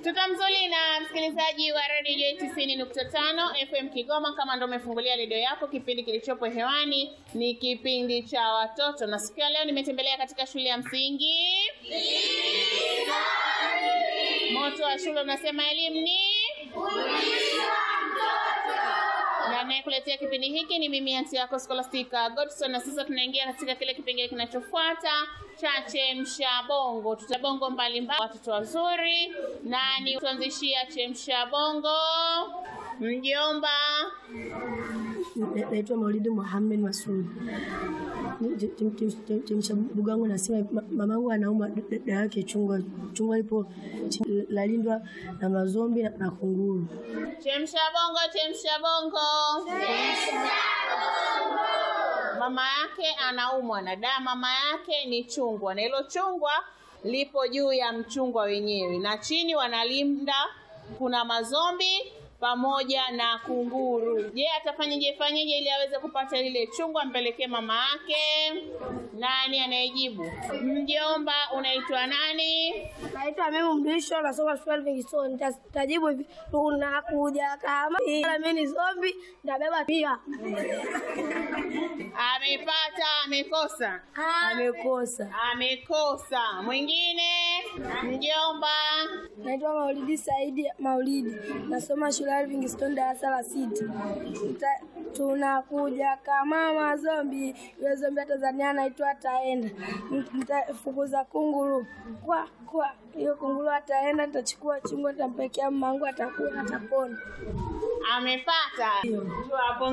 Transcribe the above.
Tutamzulina msikilizaji wa redio J tisini nukta tano FM Kigoma. Kama ndo umefungulia redio yako, kipindi kilichopo hewani ni kipindi cha watoto, na siku ya leo nimetembelea katika shule ya msingi moto wa shule unasema elimu ni na anayekuletea kipindi hiki ni mimi anti yako Scholastica Godson, na sasa tunaingia katika kile kipengele kinachofuata cha chemsha bongo. Tutabongo mbalimbali, watoto wazuri. Nani tuanzishia chemsha bongo? Mjomba. Na- naitwa Maulidi Muhammad Masud. Chemsha bugu yangu nasema ma- mamangu anauma da- dada yake chungwa chungwa lipo chi- lalindwa na mazombi na, na kunguru. Chemsha bongo, chemsha bongo. Mama yake anaumwa na dawa, mama yake ni chungwa, na hilo chungwa lipo juu ya mchungwa wenyewe, na chini wanalinda kuna mazombi pamoja na kunguru. Je, atafanyaje fanyaje ili aweze kupata lile chungwa ampelekee mama yake? Nani anayejibu? Mjomba, unaitwa nani? Naitwa Mimi Mrisho, nasoma shule Livingstone. Nita- Nitajibu hivi, tunakuja kama ila mimi ni zombi, nitabeba pia. Amepata, amekosa? Amekosa. Amekosa. Mwingine? Mjomba. Naitwa Maulidi Saidi Maulidi, nasoma shule ya Livingstone darasa la sita. Nita- Tunakuja kama mazombi, yule zombi wa Tanzania anaitwa ataenda. Nitafukuza kunguru kwa kwa, hiyo kunguru ataenda, nitachukua chungwa, nitampekea mamangu, atakuwa atapona. Amepata. Tuwapongeze.